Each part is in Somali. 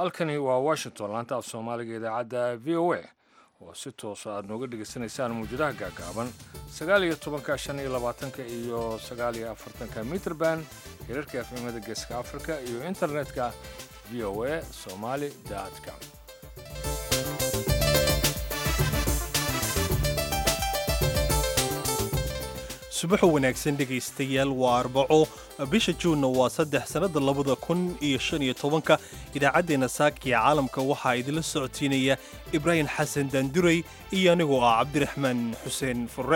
halkani waa washington laanta af soomaaliga idaacadda v o a oo si toosa aad nooga dhegaysanaysaan muujadaha gaagaaban sagaal iyo tobanka shan iyo labaatanka iyo sagaal iyo afartanka mitrband hirarka efemada geeska afrika iyo internetka v o a somali com subaxu wanaagsan dhegaystayaal waa arbaco bisha juunna waa saddex sannadda labada kun iyo shan iyo tobanka idaacaddeenna saakiya caalamka waxaa idinla socodsiinaya ibraahim xasan daanduray iyo anigoo ah cabdiraxmaan xuseen furre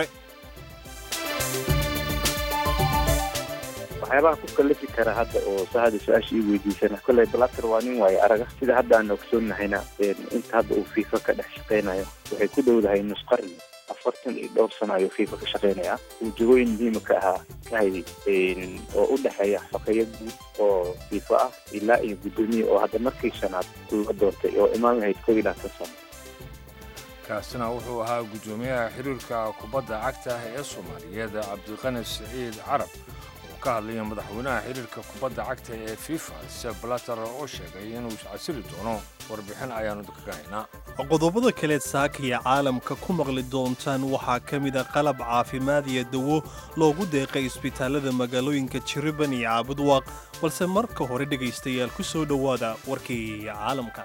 waxyaabaha ku kallafi kara hadda oo sahada su-aasha ii weydiisana kolley blatter waa nin waayo araga sida hadda aan ogsoognahayna inta hadda uu fiifa ka dhex shaqaynayo waxay ku dhowdahay nus qarni afartan iyo dhowr sano ayuu fiifa ka shaqaynayaa uu jagooyin muhiima ka ahaa ka hayay oo u dhexeeya xogeeyo guud oo fiifa ah ilaa iyo guddoomiye oo hadda markii shanaad la doortay oo imaan lahayd kow iyo labaatan sano kaasina wuxuu ahaa guddoomiyaha xiriirka kubadda cagta ee soomaaliyeed cabdiqani siciid carab oo ka hadlaya madaxweynaha xiriirka kubadda cagta ee fifa sef blatter oo sheegay inuu casiri doono warbixin ayaanu kaga haynaa qodobada kaleed saakaya caalamka ku maqli doontaan waxaa ka mid a qalab caafimaad iyo dawo loogu deeqay isbitaallada magaalooyinka jiriban iyo caabudwaaq balse marka hore dhegaystayaal ku soo dhowaada warkii caalamka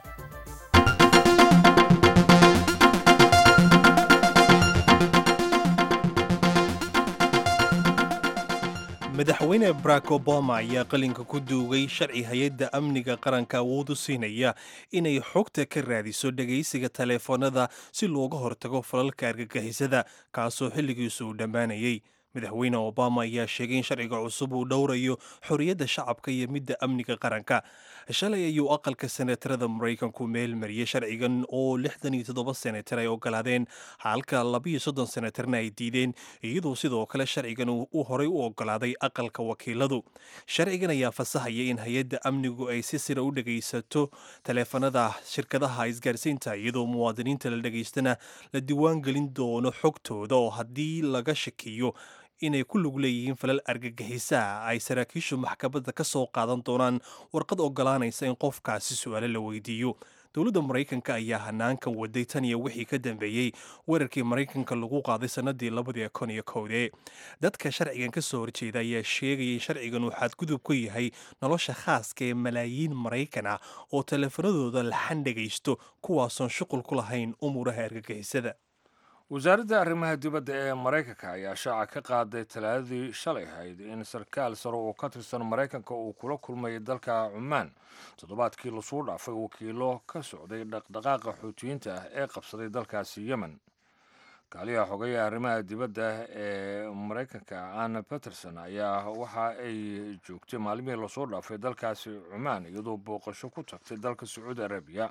madaxweyne barack obama ayaa qalinka ku duugay sharci hay-adda amniga qaranka awood u siinaya inay xogta ka raadiso dhegaysiga taleefoonada si looga hortago falalka argagixisada kaasoo xilligiisu uu dhammaanayay madaxweyne obama ayaa sheegay in sharciga cusub uu dhowrayo xorriyadda shacabka iyo midda amniga qaranka shalay ayuu aqalka senatarada maraykanku meel mariyey sharcigan oo lixdan iyo toddoba senatar ay ogolaadeen halka labiyo soddon senatarna ay diideen iyadoo sidoo kale sharcigan uu horey u ogolaaday aqalka wakiiladu sharcigan ayaa fasahaya in hay-adda amnigu ay si sira u dhegaysato taleefanada shirkadaha isgaarsiinta iyadoo muwaadiniinta la dhegaystana la diiwaan gelin doono xogtooda oo haddii laga shakiyo inay ku lug leeyihiin falal argagixisaa ay saraakiishu maxkamadda ka soo qaadan doonaan warqad ogolaanaysa in qofkaasi su-aale la weydiiyo dowladda maraykanka ayaa hanaankan waday tan iyo wixii ka dambeeyey weerarkii maraykanka lagu qaaday sannadii labadii kun iyo kowdee dadka sharcigan ka soo horjeeda ayaa sheegaya in sharcigan uu xadgudub ku yahay nolosha khaaska ee malaayiin maraykan ah oo taleefanadooda laxan dhegaysto kuwaasoon shuqul ku lahayn umuuraha argagixisada wasaaradda arrimaha dibadda ee maraykanka ayaa shaaca ka qaaday talaadadii shalay ahayd in sarkaal sare oo ka tirsan maraykanka uu kula kulmay dalka cumaan toddobaadkii lasuu dhaafay wakiilo ka socday dhaqdhaqaaqa xuutiyiinta ah ee qabsaday dalkaasi yemen kaaliyaha xogeya arrimaha dibadda ee maraykanka anna peterson ayaa waxa ay joogtay maalmihii lasoo dhaafay dalkaasi cumaan iyadoo booqasho ku tagtay dalka sacuudi arabiya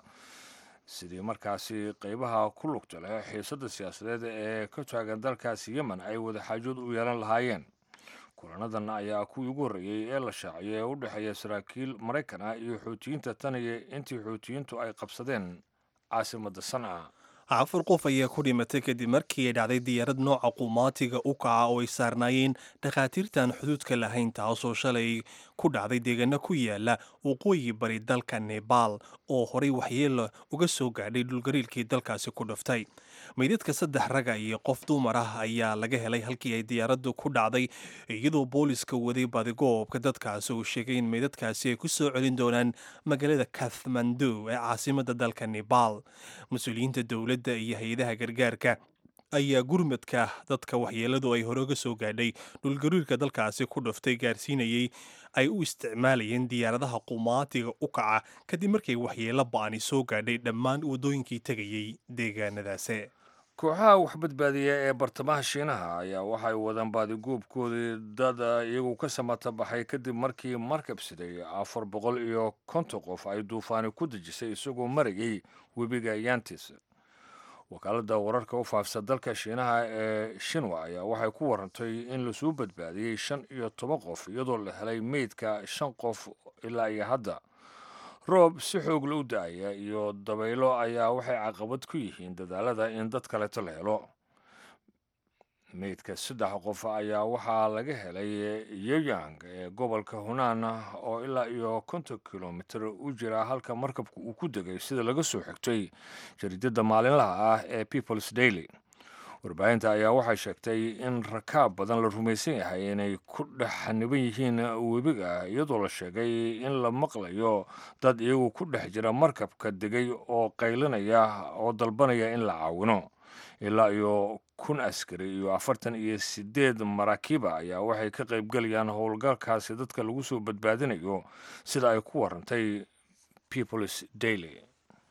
sidii markaasi qeybaha ku lugta leh xiisadda siyaasadeed ee ka taagan dalkaasi yemen ay wadaxaajood u yeelan lahaayeen kulanadan ayaa kuwii ugu horreeyey ee la shaaciyay ee u dhexeeya saraakiil maraykan ah iyo xuutiyiinta tan iyo intii xuutiyiintu ay qabsadeen caasimadda sanca afar qof ayaa ku dhimatay kadib markii ay dhacday diyaarad nooca qumaatiga u kaca oo ay saarnaayeen dhakhaatiirtaan xuduudka lahayn taasoo shalay ku dhacday deegaano ku yaala waqooyi bari dalka nebaal oo horey waxyeelo uga soo gaadhay dhulgariilkii dalkaasi ku dhuftay meydadka saddex raga iyo qof dumar ah ayaa laga helay halkii ay diyaaraddu ku dhacday iyadoo booliska waday badigoobka dadkaasi uu sheegay in meydadkaasi ay ku soo celin doonaan magaalada kathmandu ee caasimadda dalka nebaal mas-uuliyiinta dowladda iyo hay-adaha gargaarka ayaa gurmadka dadka waxyeeladu ay hore uga soo gaadhay dhulgariirka dalkaasi ku dhuftay gaarsiinayay ay u isticmaalayeen diyaaradaha qumaatiga u kaca kadib markay waxyeelo ba'ani soo gaadhay dhammaan waddooyinkii tegayey deegaanadaasi kooxaha waxbadbaadiya ee bartamaha shiinaha ayaa waxay wadaan baadiguubkoodii dad iyagu ka samata baxay kadib markii markab siday afar boqol iyo konton qof ay duufaani ku dejisay isagoo marayay webiga yantis wakaaladda wararka u faafsa dalka shiinaha ee shinwa ayaa waxay ku warantay in lasuu badbaadiyey shan iyo toban qof iyadoo la helay meydka shan qof ilaa iyo hadda roob si xoogla u da-aya iyo dabaylo ayaa waxay caqabad ku yihiin dadaalada in dad kaleeto la helo meydka saddex qof ayaa waxaa laga helay yoyang ee gobolka hunaan oo ilaa iyo konton kilomitir u jira halka markabka uu ku degay sida laga soo xigtay jariidada maalinlaha ah ee peoples daily warbaahinta ayaa waxay sheegtay in rakaab badan la rumaysan yahay inay ku dhex xaniban yihiin webiga iyadoo la sheegay in la maqlayo dad iyagu ku dhex jira markabka degay oo qaylinaya oo dalbanaya in la caawino ilaa iyo kun askari iyo afartan iyo sideed maraakiiba ayaa waxay ka qaybgelayaan howlgalkaasi dadka lagu soo badbaadinayo sida ay ku warantay peoples daily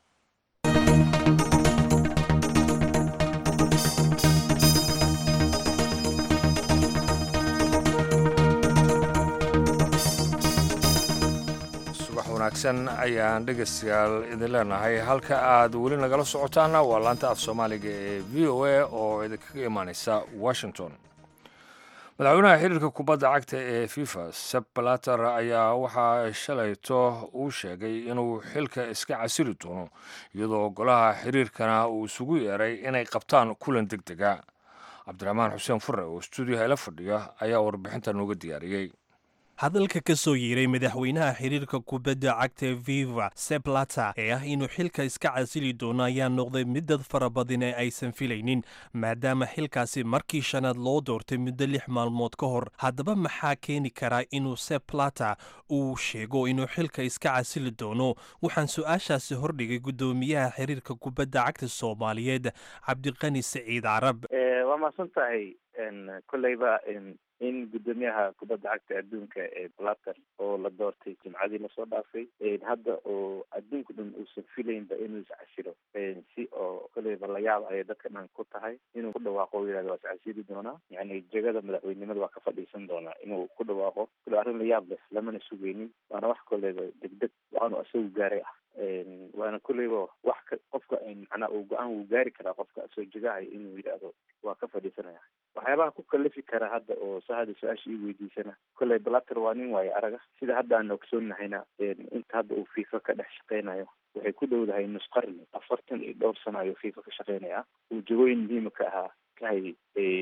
wanaagsan ayaan dhegaystayaal idin leenahay halka aad weli nagala socotaana waa laanta af soomaaliga ee v o a oo idinkaga imaaneysa washington madaxweynaha xiriirka kubadda cagta ee fifa seb balater ayaa waxaa shalayto uu sheegay inuu xilka iska casiri doono iyadoo golaha xiriirkana uu isugu yeeray inay qabtaan kulan deg dega cabdiraxmaan xuseen fure oo stuudiyaha ila fadhiya ayaa warbixinta nooga diyaariyey hadalka ka soo yeeray madaxweynaha xiriirka kubadda cagta viva seplata ee ah inuu xilka iska casili doono ayaa noqday mid dad fara badan ee aysan filaynin maadaama xilkaasi markii shanaad loo doortay muddo lix maalmood ka hor haddaba maxaa keeni karaa inuu seplata uu sheego inuu xilka iska casili doono waxaan su-aashaasi hordhigay guddoomiyaha xiriirka kubadda cagta soomaaliyeed cabdiqani saciid carab waa mahadsan tahay koleyba in guddoomiyaha kubadda cagta adduunka ee blater oo la doortay jimcadii lasoo dhaafay hadda oo adduunka dhan uusan filaynba inuu iscasilo si oo koleyba layaab ayay dadka dhan ku tahay inuu ku dhawaaqo o yihahdo waa iscasili doonaa yani jegada madaxweynimada waa ka fadhiisan doonaa inuu ku dhawaaqo kule arrin layaab leh lamana sugeynin waana wax koleyba degdeg waanu isagu gaaray ah waana koleyba wax ka qofka macnaa uu go-aan wuu gaari karaa qofka soo jegahay inuu yidhaahdo waa ka fadhiisanaya waxyaabaha ku kalifi kara hadda oo sa hadda su-aasha ii weydiisana kolley blater waa nin waayo araga sida hadda aan ogsoonnahayna inta hadda uu fifa ka dhex shaqeynayo waxay ku dhowdahay nus qarni afartan iyo dhowr sano ayuu fifa ka shaqeynaya uu jagooyin muhiima ka ahaa kahay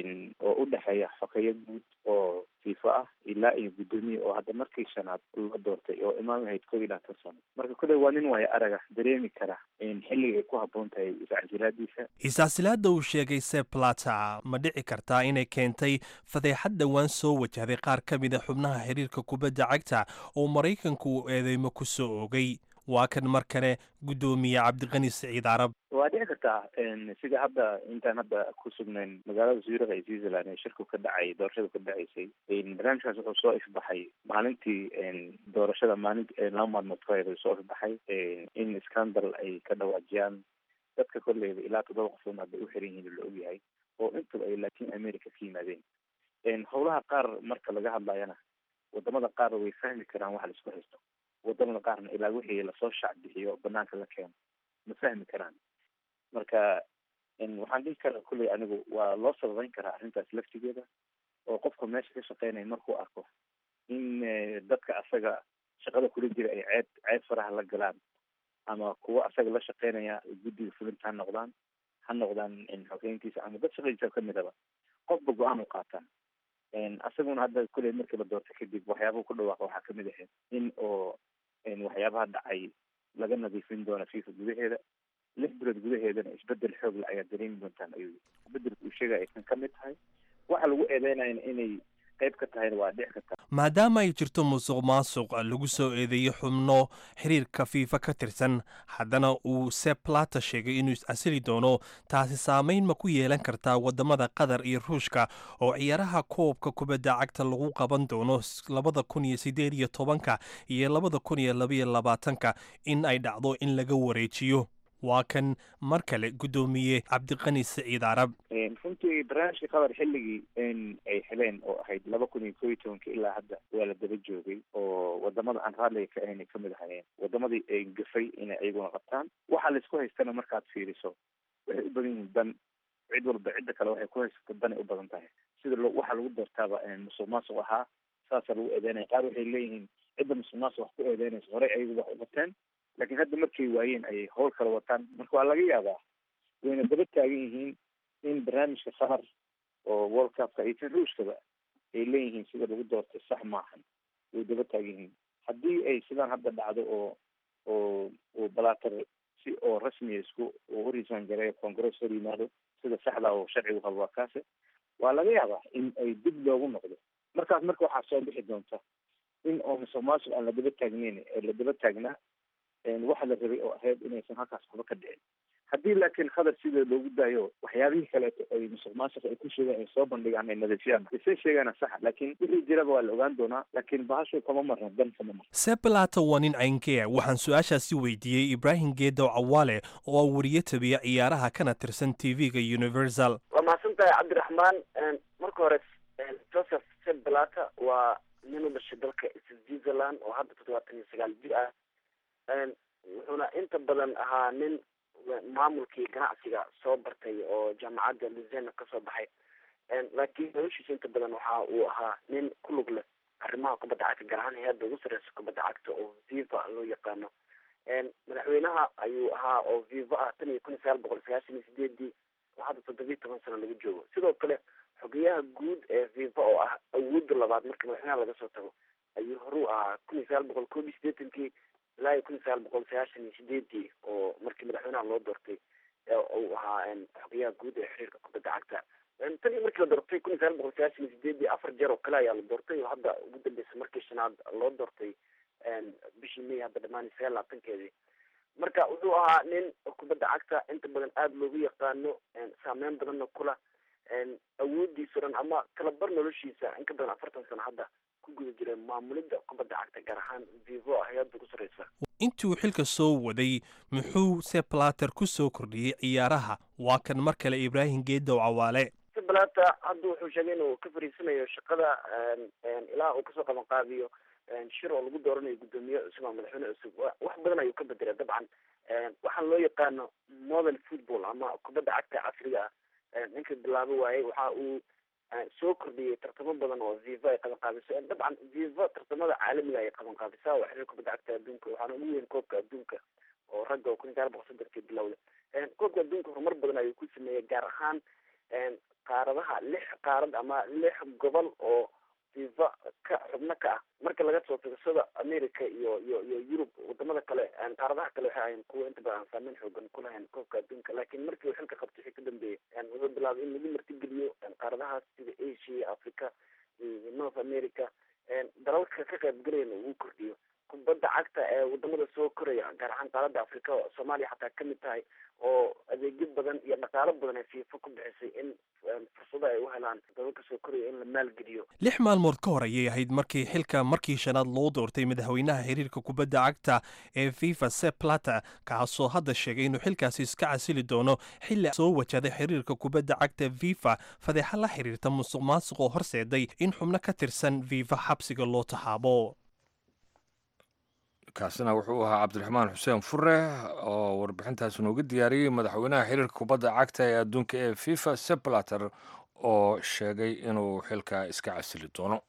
oo u dhexeeya xokeeyo guud oo fifa ah ilaa iyo guddoomiye oo hadda markii shanaad loo doortay oo imaam ahayd koob iyo labaatan sano marka kolley waa nin waayo araga dareemi kara xilliga ay ku habboon tahay iscasilaadiisa iscasilaadda uu sheegay seplata ma dhici kartaa inay keentay fadeexad dhowaan soo wajahday qaar ka mid a xubnaha xiriirka kubadda cagta oo maraykanku uu eedeymo ku soo ogay waa kan mar kale guddoomiye cabdiqani saciid carab waa dhici kartaa sida hadda intaan hadda ku sugnayn magaalada zurich ee switzerland ee shirku ka dhacay doorashada ka dhaceysay barnaamijkaas wuxuu soo ifbaxay maalintii doorashada maalinti laba maalmood ka hor soo ifbaxay in scandal ay ka dhawaajiyaan dadka kolleyba ilaa toddoba qofood hadda u xiran yihiin la ogyahay oo intaba ay latin america ka yimaadeen howlaha qaar marka laga hadlayana wadamada qaar way fahmi karaan waxa laisku haysto wadamada qaarna ilaa wixii lasoo shac bixiyo banaanka la keeno ma fahmi karaan marka waxaan dhihi karaa kulley anigu waa loo sababeyn karaa arrintaas laftigeeda oo qofka meesha ka shaqeynaya markuu arko in dadka asaga shaqada kula jira ay ceeb ceeb faraha la galaan ama kuwa asaga la shaqeynaya guddiga fulinta ha noqdaan ha noqdaan xogeyntiisa ama dad shaqadiisa kamidaba qofba go-aan u qaataa asaguna hadda kulley markii la doortay kadib waxyaabaha ku dhawaaqa waxaa kamid ahayd in oo waxyaabaha dhacay laga nadiifin doona fifa gudaheeda lix bilood gudaheedana isbedel xoogle ayaa dareemi doontaan ayuu isbedelka uu sheegaya aysan ka mid tahay waxa lagu eedeynayana inay qayb ka tahayna waa dhici kartaa maadaama ay jirto musuq maasuq lagu soo eedeeyey xubno xiriirka fiifa ka tirsan haddana uu seplata sheegay inuu iscasili doono taasi saameyn ma ku yeelan kartaa wadamada qatar iyo ruushka oo ciyaaraha koobka kubadda cagta lagu qaban doono labada kun iyo sideed iyo tobanka iyo labada kun iyo labaiyo labaatanka in ay dhacdo in laga wareejiyo waa kan mar kale guddoomiye cabdiqani saciid carab runtii barnaamijka qatar xilligii ay heleen oo ahayd laba kun iyo koo iyo tobanka ilaa hadda waa la daba joogay oo wadamada aan raalliga ka ahayn ay kamid ahayeen wadamadii ay gafay inay iyaguna qabtaan waxaa laisku haystana markaad fiiriso waxay u badan yihiin dan cid walba cidda kale waxay ku haysato danay u badan tahay sida lo waxaa lagu doortaaba musuq maasuq ahaa saasaa lagu eedeynaya qaar waxay leeyihiin cidda musuq maasuq wax ku eedeynaysa horey ayagu wax u qateen laakiin hadda markay waayeen ayay howl kala wataan marka waa laga yaabaa wayna daba taagan yihiin in barnaamijka qatar oo world cupka iyo tan ruushkaba ay leeyihiin sida lagu doortay sax maahan way daba taagan yihiin haddii ay sidaan hadda dhacdo oo oo uu balater si oo rasmiya isku uu horiisaan gareeyo congress hor yimaado sida saxda oo sharcigu qabo waa kaase waa laga yaabaa in ay dib loogu noqdo markaas marka waxaa soo bixi doonta in oo musuq maasuq aan la daba taagneyn ee la daba taagnaa waxa la rabay oo ahayd inaysan halkaas waxba ka dhicin haddii laakiin khadar sida loogu daayo waxyaabihii kaleeto ay musuq maasuq ay ku sheegaan ay soo bandhigaan ay nadiifiyaan isay sheegaana sax laakiin wixii jiraba waa la ogaan doonaa laakiin bahashu kama marna dan kama marna sebalata waa nin caynkee waxaan su-aashaasi weydiiyey ibraahim geedow cawaale oo ah wariye tabiya ciyaaraha kana tirsan t v-ga universal waa mahadsan tahay cabdiraxmaan marka hore joseph sebalata waa nin u dhashay dalka switzerland oo hadda toddobaatan iyo sagaal jir ah wuxuuna inta badan ahaa nin maamulkii ganacsiga soo bartay oo jaamacadda luzena kasoo baxay laakiin noloshiisa inta badan waxa uu ahaa nin ku lug leh arrimaha kubadda cagta gaar ahaan hay-adda ugu sareysa kubadda cagta oo viva loo yaqaano madaxweynaha ayuu ahaa oo viva ah tan iyo kun iyo sagaal boqol sagaashan iyo sideedii oo hadda toddobiyi toban sano laga joogo sidoo kale xogeyaha guud ee viva oo ah awoodda labaad marka madaxweynaha laga soo tago ayuu horuu ahaa kun iyo sagaal boqol koob iyo sideetankii ilaa iyo kun iyo sagaal boqol sagaashan iyo sideedii oo markii madaxweynaha loo doortay uu ahaa xogeyaha guud ee xiriirka kubadda cagta tan iyo markii la doortay kun iyo sagaal boqol sagaashan iyo sideedii afar jeer oo kale ayaa la doortay oo hadda ugu dambeysa markii shanaad loo doortay bishii may hadda dhamaanay sagaal labaatankeedii marka wuxuu ahaa nin kubadda cagta inta badan aada loogu yaqaano saameyn badanna kula awoodiisa dhan ama kalabar noloshiisa in ka badan afartan sano hadda ku guda jira maamulidda kubadda cagta gaar ahaan vivo hay-adda ugu sareysa intuu xilka soo waday muxuu seplater ku soo kordhiyey ciyaaraha waa kan mar kale ibraahim geedow cawaale seplata hadda wuxuu sheegay inuu ka fariisanayo shaqada ilaa uu kasoo qaban qaabiyo shir oo lagu dooranayo guddoomiye cusub ama madaxweyne cusub wax badan ayuu ka bedelay dabcan waxaan loo yaqaano modern football ama kubadda cagta casriga ah ninka bilaabo waayey waxa uu soo kordhiyey tartamo badan oo viva ay qaban qaabiso dabcan viva tartamada caalamiga ay qaban qaabisaa waa xiriir kubadda cagta adduunka waxaana ugu weyn koobka adduunka oo ragga oo kun iyo sagaal boqol soddonki bilowda koobka adduunka horumar badan ayuu ku sameeyey gaar ahaan qaaradaha lix qaarad ama lix gobol oo viva ka xubno ka ah marka laga soo tago sida america iyo iyo iyo yurub wadamada kale qaaradaha kale waxay ahayn kuwa inta badan saameyn xoogan ku lahayn koobka adduunka laakiin markii uu xilka qabtay wixii ka dambeeyey wuxuu bilaabay in lagu martigeliyo qaaradahaas sida asia africa iyo north america dalalka ka qaybgalayana uu kordhiyo kubadda cagta ee wadamada soo koraya gaar ahaan qaaradda africa soomaaliya xataa kamid tahay oo adeegyo badan iyo dhaqaalo badan ay fiifa ku bixisay in fursado ay u helaan dalalka soo koraya in la maalgeliyo lix maalmood ka hor ayay ahayd markii xilka markii shanaad loo doortay madaxweynaha xiriirka kubadda cagta ee fifa seplata kaasoo hadda sheegay inuu xilkaasi iska casili doono xilli soo wajaday xiriirka kubadda cagta fifa fadeexa la xiriirta musuq maasuq oo horseeday in xubno ka tirsan fifa xabsiga loo taxaabo kaasina wuxuu ahaa cabdiraxmaan xuseen fure oo warbixintaas nooga diyaariyey madaxweynaha xiriirka kubadda cagta ee adduunka ee fifa seplater oo sheegay inuu xilka iska casili doono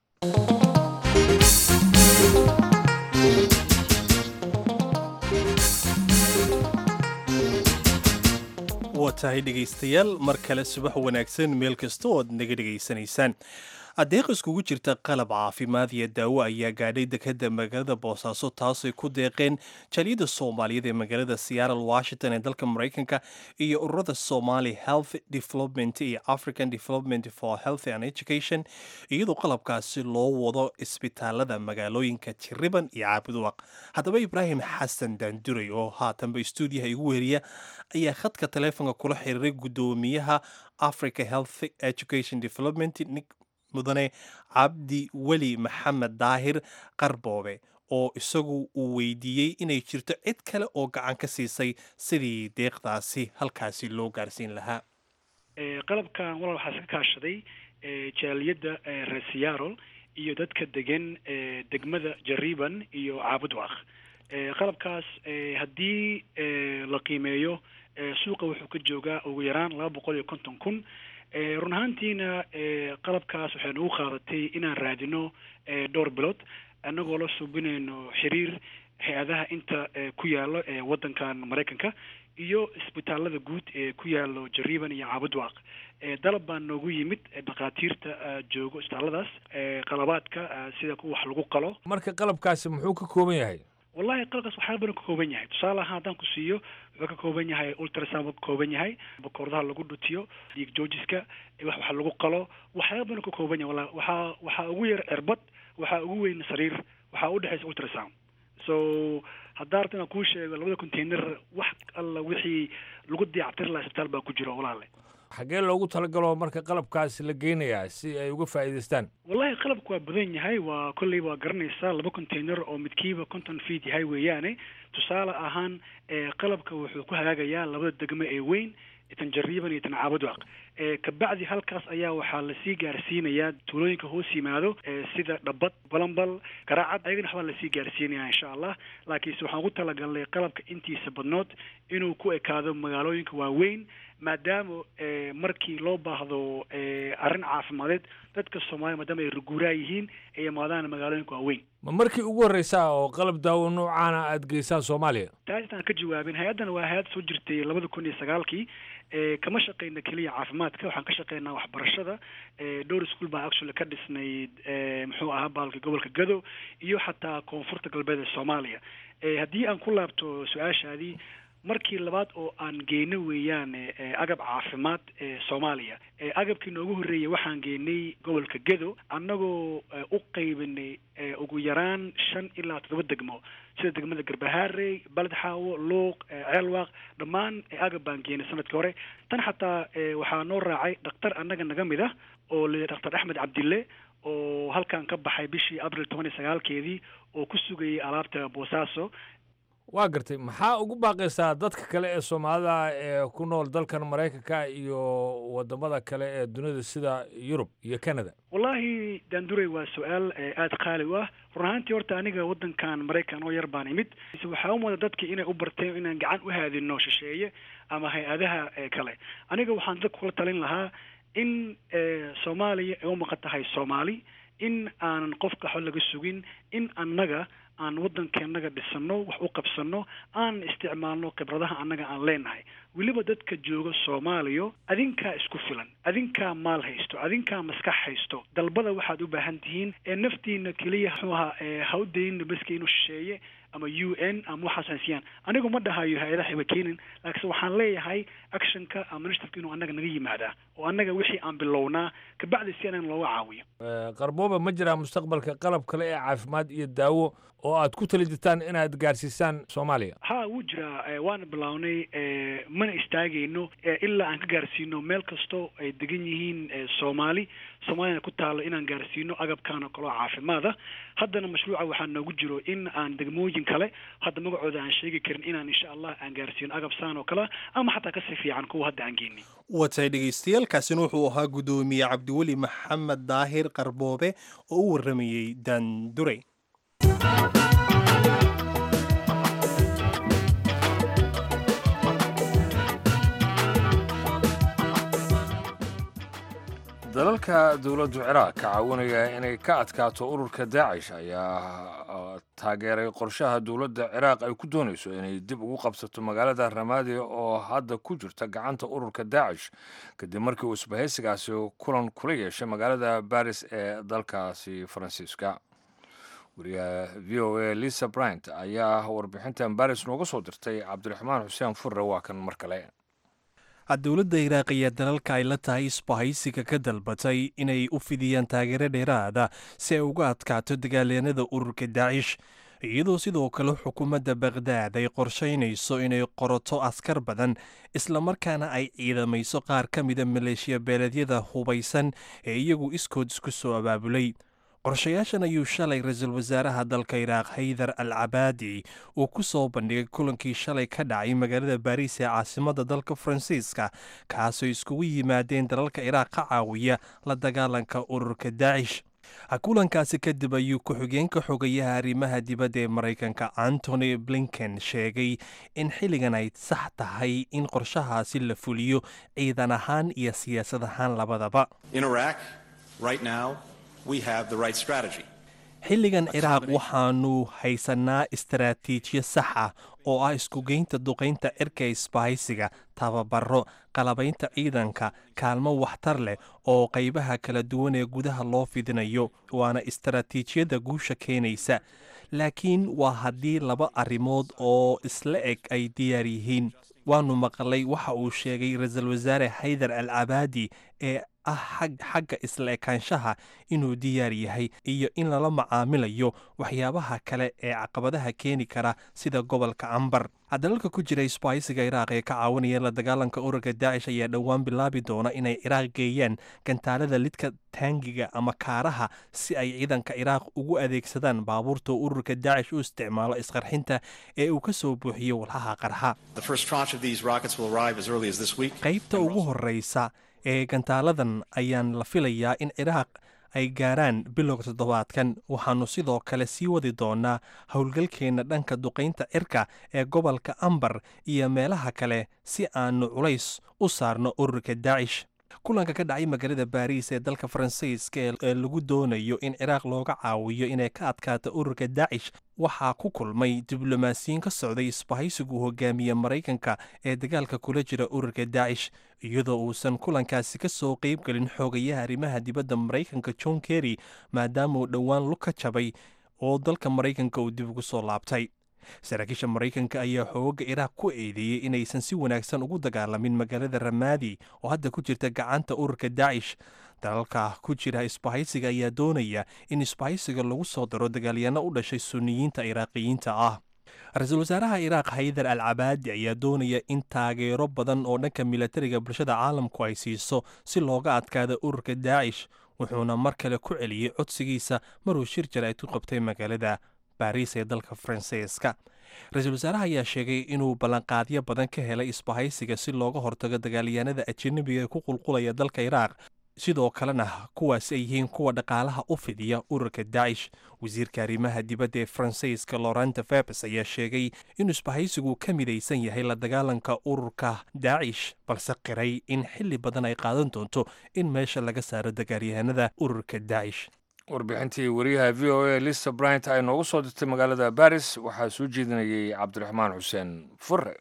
waa tahay dhegaystayaal mar kale subax wanaagsan meel kasta oo ad naga dhegaysanaysaan adeeq iskugu jirta qalab caafimaad iyo daawo ayaa gaadhay dekadda magaalada boosaaso taasay ku deeqeen jaliyada soomaaliyeed ee magaalada seattle washington ee dalka maraykanka iyo ururada somali health development iyo african development for health and education iyadoo qalabkaasi loo wado isbitaalada magaalooyinka jiriban iyo caabuduwaq haddaba ibraahim xasan daanduray oo haatanba stuudiyaha igu weriya ayaa khadka taleefonka kula xiriiray guddoomiyaha africa health education development mudane cabdi weli maxamed daahir qarboobe oo isagu uu weydiiyey inay jirto cid kale oo gacan ka siisay sidii deeqdaasi halkaasi loo gaarsiin lahaa qalabkan walal waxaa iska kaashaday jaaliyadda reer seattle iyo dadka degan degmada jariban iyo caabudwaq qalabkaas haddii la qiimeeyo suuqa wuxuu ka joogaa ugu yaraan laba boqol iyo konton kun run ahaantiina qalabkaas waxay nagu qaadatay inaan raadino dhowr bilood annagoo la suubinayno xiriir hay-adaha inta ku yaalo ee waddankan maraykanka iyo isbitaalada guud ee ku yaalo jariban iyo caabudwaaq dalab baa noogu yimid dhakhaatiirta joogo isbitaalladaas qalabaadka sida kuwa wax lagu qalo marka qalabkaasi muxuu ka kooban yahay wallahi qalabkaas waxyaala badan ka kooban yahay tusaale ahaan haddaan ku siiyo wuxuu ka kooban yahay ultrasound buu ka kooban yahay bakoordaha lagu dhutiyo dhiig joojiska wax wax lagu qalo waxyaala badan ka kooban yahay wallahi waxaa waxaa ugu yar cirbad waxaa ugu weyn sariir waxaa udhexaysa ultrasound so haddaa rabta inaan kuu sheego labada container wax alla wixii lagu dayactir laha isbitaal baa ku jiro walaale xaggee loogu talagalo marka qalabkaasi la geynayaa si ay uga faa'iidaystaan wallahi qalabku waa badan yahay waa kolley waa garanaysaa laba container oo midkiiba conton feet yahay weeyaane tusaale ahaan qalabka wuxuu ku hagaagayaa labada degmo ee weyn tan jariiban iyo tan caabudwaaq kabacdi halkaas ayaa waxaa lasii gaarsiinayaa tuulooyinka hoos yimaado sida dhabad balambal garaacad ayagana waxbaa lasii gaarsiinaya insha allah laakiinse waxaan ugu talagalnay qalabka intiisa badnood inuu ku ekaado magaalooyinka waaweyn maadaama markii loo baahdo arrin caafimadeed dadka soomaaliya maadaama ay ruguuraa yihiin ay imaadaan magaalooyinka waaweyn ma markii ugu horreysaa oo qalab daawo noocaana aada geysaan soomaaliya taas intaan ka jawaabin hay-addan waa hay-ad soo jirtay labada kun iyo sagaalkii kama shaqeyna keliya caafimaadka waxaan ka shaqeynaa waxbarashada dhowr ischool baa actually ka dhisnayd muxuu ahaa baalka gobolka gado iyo xataa koonfurta galbeed ee soomaaliya haddii aan ku laabto su-aashaadii markii labaad oo aan geyno weeyaan agab caafimaad ee soomaaliya agabkii noogu horreeyay waxaan geynay gobolka gedo annagoo u qaybinay ugu yaraan shan ilaa toddoba degmo sida degmada garbahaarey baledxaawo luuq ceelwaaq dhammaan agab baan geynay sanadkii hore tan xataa waxaa noo raacay dhakhtar annaga naga mid ah oo la dhakhtar axmed cabdille oo halkan ka baxay bishii abril toban iyo sagaalkeedii oo ku sugayay alaabta boosaaso waa gartay maxaa ugu baaqaysaa dadka kale ee soomaalida ee ku nool dalkan maraykanka iyo wadamada kale ee dunida sida yurub iyo canada wallahi daanduray waa su-aal aada qaali u ah run ahaantii horta aniga waddankan maraykan oo yar baan imid waxaa umada dadka inay u barteen inaan gacan u haadino shisheeye ama hay-adaha kale aniga waxaan dadka kula talin lahaa in soomaaliya ay u maqan tahay soomaali in aanan qofka xo laga sugin in annaga aan waddankeennaga dhisano wax u qabsano aan isticmaalno khibradaha annaga aan leenahay weliba dadka jooga soomaaliya adinkaa isku filan adinkaa maal haysto adinkaa maskax haysto dalbada waxaad u baahan tihiin ee naftiina keliya muxuu ahaa ha u daynin baska inuu shisheeye ama u n ama waxaas haysiyaan anigu ma dhahayo hay-adaha iba keenin laakiinse waxaan leeyahay actionka ama initiativeka inuu annaga naga yimaadaa oo annaga wixii aan bilownaa kabacdi si anaga looga caawiyo qarbooba ma jiraa mustaqbalka qalab kale ee caafimaad iyo daawo oo aad ku tali jirtaan inaad gaarsiisaan soomaaliya ha wuu jiraa waana bilownay mana istaagayno ilaa aan ka gaarsiino meel kastoo ay degan yihiin soomaali soomaaliyana ku taalo inaan gaarsiino agabkan oo kaleo caafimaad ah haddana mashruuca waxaa noogu jiro in aan degmooyin kale hadda magacooda aan sheegi karin inaan insha allah aan gaarsiino agab saan oo kale ama xataa kasii fiican kuwa hadda aan geenay watay dhegaystayaal kaasina wuxuu ahaa guddoomiye cabdiweli maxamed daahir qarboobe oo u warramayey daandurey dalalka dowladdu ciraaq ka caawinaya inay ka adkaato ururka daacish ayaa taageeray qorshaha dowladda ciraaq ay ku doonayso inay dib ugu qabsato magaalada ramaadi oo hadda ku jirta gacanta ururka daacish kadib markii uu isbahaysigaasi kulan kula yeeshay magaalada baris ee dalkaasi faransiiska wariyaha v o a lisa bryant ayaa warbixintan baris nooga soo dirtay cabdiraxmaan xuseen furre waa kan mar kale dowladda iraaq ayaa dalalka ay la tahay isbahaysiga ka dalbatay inay u fidiyaan taageero dheeraada si ay uga adkaato dagaalyanada ururka daacish iyadoo sidoo kale xukuumadda bakhdad ay qorshaynayso inay qorato askar badan islamarkaana ay ciidamayso qaar ka mida maleeshiya beeleedyada hubaysan ee iyagu iskood isku soo abaabulay qorshayaashan ayuu shalay ra-iisul wasaaraha dalka iraaq haydar al cabaadi uu ku soo bandhigay kulankii shalay ka dhacay magaalada baariis ee caasimadda dalka faransiiska kaasoo iskugu yimaadeen dalalka iraaq ka caawiya la dagaalanka ururka daacish kulankaasi kadib ayuu ku-xigeenka xogayaha arrimaha dibadda ee maraykanka antony blinken sheegay in xilligan ay sax tahay in qorshahaasi la fuliyo ciidan ahaan iyo siyaasad ahaan labadaba we have the right strategy. xilligan ciraaq waxaanu haysanaa istaraatiijiyo sax ah oo ah iskugeynta duqaynta cirka isbahaysiga tababaro qalabaynta ciidanka kaalmo waxtar leh oo qaybaha kala duwan ee gudaha loo fidinayo waana istaraatiijiyadda guusha keenaysa laakiin waa haddii laba arrimood oo isla eg ay diyaar yihiin waanu maqlay waxa uu sheegay ra-iisul wasaare haydar al cabaadi ee ah xagga isla ekaanshaha inuu diyaar yahay iyo in lala macaamilayo waxyaabaha kale ee caqabadaha keeni kara sida gobolka cambar dalalka ku jira isbaaysiga iraaq ee ka caawinaya la dagaalanka ururka daacish ayaa dhowaan bilaabi doona inay ciraaq geeyaan gantaalada lidka taangiga ama kaaraha si ay ciidanka ciraaq ugu adeegsadaan baabuurta ururka daacish u isticmaalo isqarxinta ee uu ka soo buuxiyo walxaha qarxa qaybta ugu horeysa ee gantaaladan ayaan la filayaa in ciraaq ay gaaraan bilowga toddobaadkan waxaannu sidoo kale sii wadi doonaa howlgalkeenna dhanka duqaynta cirka ee gobolka ambar iyo meelaha kale si aannu culays u saarno ururka daacish kulanka ka dhacay magaalada baariis ee dalka faransiiska ee lagu doonayo in ciraaq looga caawiyo inay ka adkaato ururka daacish waxaa ku kulmay diblomaasiyiin ka socday isbahaysigu hogaamiye maraykanka ee dagaalka kula jira ururka daacish iyadoo uusan kulankaasi ka soo qeybgelin xoogayaha arrimaha dibadda maraykanka john kerry maadaamauu dhowaan lug ka jabay oo dalka maraykanka uu dib ugu soo laabtay saraakiisha maraykanka ayaa xooga ciraaq ku eedeeyey inaysan si wanaagsan ugu dagaalamin magaalada ramaadi oo hadda ku jirta gacanta ururka daacish dalalka ku jira isbahaysiga ayaa doonaya in isbahaysiga lagu soo daro dagaalyaano u dhashay suniyiinta iraaqiyiinta ah ra-iisul wasaaraha iraaq haydar al cabaadi ayaa doonaya in taageero badan oo dhanka milatariga bulshada caalamku ay siiso si looga adkaado ururka daacish wuxuuna mar kale ku celiyey codsigiisa maruu shir jaraa'id ku qabtay magaalada baariis ee dalka faransiiska ra-iisul wasaaraha ayaa sheegay inuu ballanqaadyo badan ka helay isbahaysiga si looga hortago dagaalyahanada ajanabiga ee ku qulqulaya dalka iraaq sidoo kalena kuwaasi ay yihiin kuwa dhaqaalaha u fidiya ururka daacish wasiirka arrimaha dibadda ee faransiiska loranta febes ayaa sheegay inuu isbahaysigu ka midaysan yahay la dagaalanka ururka daacish balse qiray in xilli badan ay qaadan doonto in meesha laga saaro dagaalyahanada ururka daacish warbixintii wariyaha v o a lisa bryant ay noogu soo dirtay magaalada baris waxaa soo jeedinayay cabdiraxmaan xuseen fure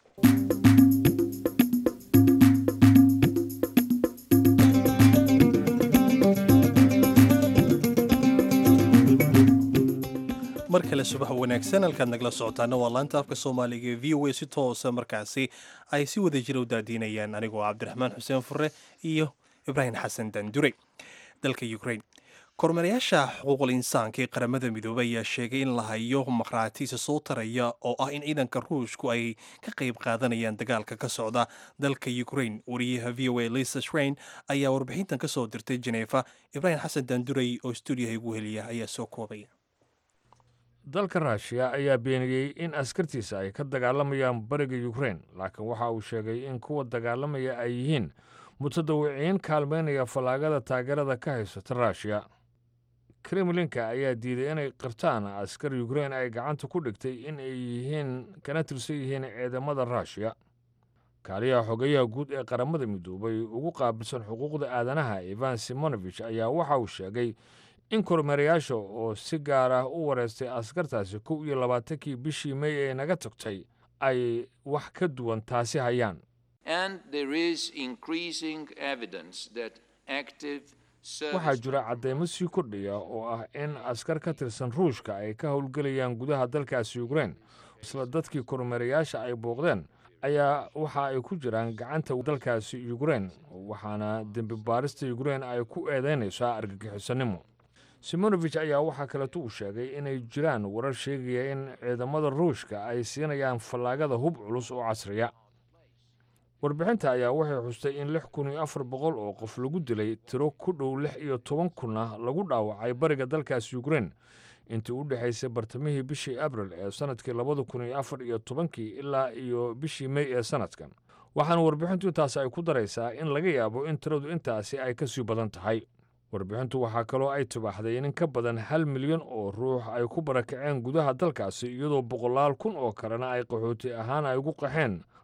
mar kale subax wanaagsan halkaad nagala socotaana waa laanta afka soomaaliga ee v o a si toosa markaasi ay si wada jira u daadiinayaan anigoo cabdiraxmaan xuseen fure iyo ibraahim xasan dandure dalka ukrain kormeerayaasha xuquuqul insaanka ee qaramada midoobey ayaa sheegay in la hayo maqhraatiisa soo taraya oo ah in ciidanka ruushku ay ka qayb qaadanayaan dagaalka ka socda dalka ukrain wariyaha v o a lisa shrain ayaa warbixintan ka soo dirtay jeneefa ibraahim xasan dandurey oo stuudiyaha igu heliya ayaa soo koobaya dalka ruushiya ayaa beeniyey in askartiisa ay ka dagaalamayaan bariga ukrain laakiin waxa uu sheegay in kuwa dagaalamaya ay yihiin mutadawiciin kaalmaynaya fallaagada taageerada ka haysata ruushiya kremlinka ayaa diiday inay qirtaan askar ukrain ay gacanta ku dhigtay in ay yihiin kana tirsan yihiin ciidamada ruushiya kaaliyaha xogeyaha guud ee qaramada midoobay ugu qaabilsan xuquuqda aadanaha ivan simonovich ayaa waxa uu sheegay in kormeerayaasha oo si gaar ah u wareystay askartaasi kow iyo labaatankii bishii mey ee naga tagtay ay wax ka duwan taasi hayaan waxaa jira caddaymo sii kordhaya oo ah in askar ka tirsan ruushka ay ka howlgelayaan gudaha dalkaasi ukrain isla dadkii kormeerayaasha ay booqdeen ayaa waxa ay ku jiraan gacanta dalkaasi ukrain waxaana dembi baarista ukrain ay ku eedeynaysaa argagixisanimo simonovich ayaa waxaa kaleeto uu sheegay inay jiraan warar sheegaya in ciidamada ruushka ay siinayaan fallaagada hub culus oo casriya warbixinta ayaa waxay xustay in lix kun iyo afar boqol oo qof lagu dilay tiro ku dhow lix iyo toban kunna lagu dhaawacay bariga dalkaasi ukrain intii u dhexaysay bartamihii bishii abril ee sannadkii labada kun iyo afar iyo tobankii ilaa iyo bishii mey ee sannadkan waxaana warbixintu intaasi ay ku daraysaa in laga yaabo in tiradu intaasi ay ka sii badan tahay warbixintu waxaa kaloo ay tibaaxday in in ka badan hal milyan oo ruux ay ku barakaceen gudaha dalkaasi iyadoo boqolaal kun oo kalena ay qaxooti ahaan ay ugu qaxeen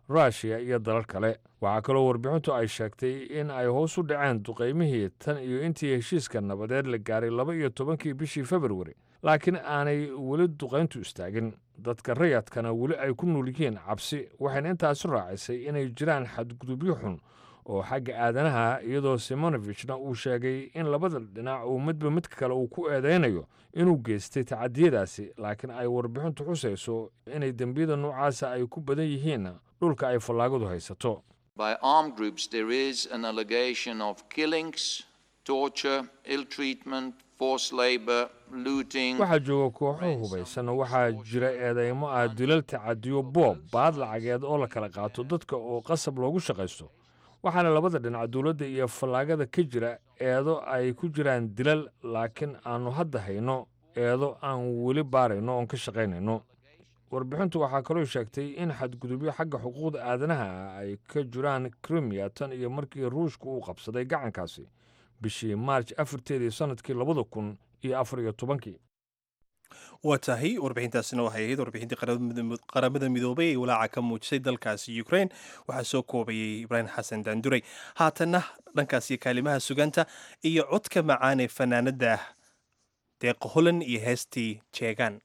ruushiya iyo dalal kale waxaa kaloo warbixintu ay sheegtay in ay hoos u dhaceen duqaymihii tan iyo intii heshiiska nabadeed la gaaray laba iyo tobankii bishii februari laakiin aanay weli duqayntu istaagin dadka rayadkana weli ay ku nool yihiin cabsi waxayna intaasi raacisay inay jiraan xadgudubyo xun oo xagga aadanaha iyadoo simonovichna uu sheegay in labada dhinac uu midba midka kale uu ku eedaynayo inuu geystay tacadiyadaasi laakiin ay warbixintu xusayso inay dembiyada noocaasa ay ku badan yihiin dhulka ay fallaagadu haysato By armed groups, there is an allegation of killings, torture, ill treatment, forced labor, looting. waxaa jooga kooxo hubaysan waxaa jira eedeymo ah dilal tacadiyo boob baad lacageed oo la kala qaato dadka oo qasab loogu shaqaysto waxaana labada dhinac dowladda iyo fallaagada ka jira eedo ay ku jiraan dilal laakiin aannu hadda hayno eedo aan weli baarayno oon ka shaqaynayno warbixintu waxaa kaloo sheegtay in xadgudubyo xagga xuquuqda aadanaha ah ay ka jiraan krimiya tan iyo markii ruushku uu qabsaday gacankaasi bishii maarj afarteedii sannadkii labada kun iyo afar iyo tobankii waa tahay warbixintaasina waxay ahayd warbixintii qaramada- qaramada midoobay ee walaaca ka muujisay dalkaasi ukraine waxaa soo koobayay ibraahim xasan daanduray haatanna dhankaasi kaalimaha suganta iyo codka macaan ee fanaanada deeqa holan iyo heestii jeegaan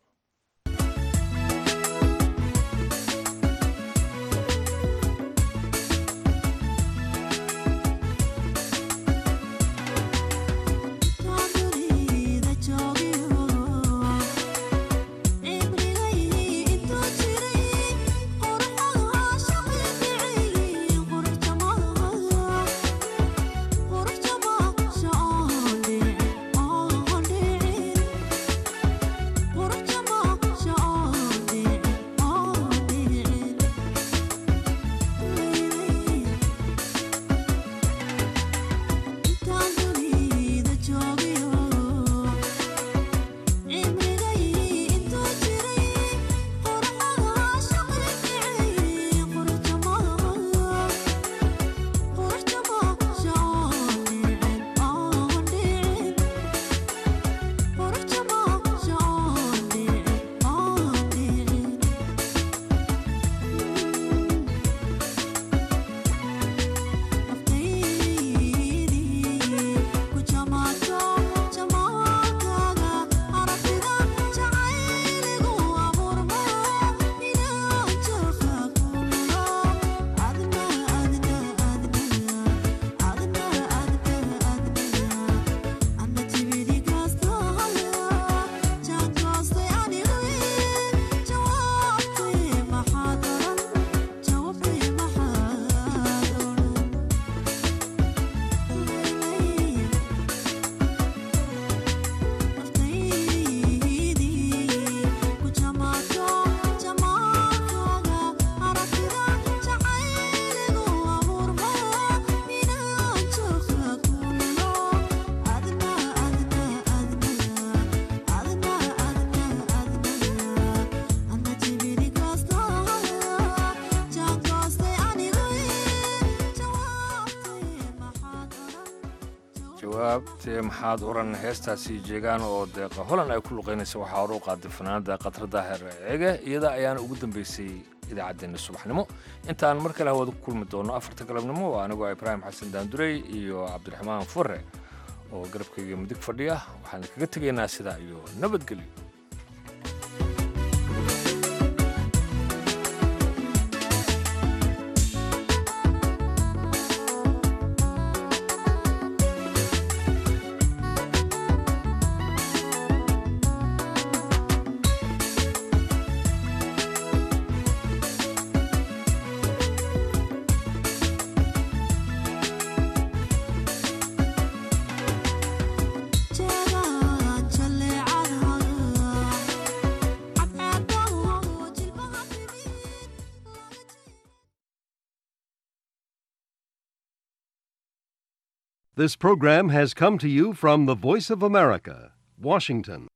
jawaabtee maxaad oran heestaasi jeegaan oo deeqa holan ay ku luqaynaysa waxaa hore u qaaday fanaanada khatra daahir ceege iyada ayaana ugu dambeysay idaacaddeenna subaxnimo intaan mar kale hawada ku kulmi doono afarta galabnimo waa anigoo ibraahim xasan daandurey iyo cabdiraxmaan fure oo garabkayga midig fadhiya waxaan kaga tegaynaa sidaa iyo nabadgelyo This program has come to you from the Voice of America, Washington.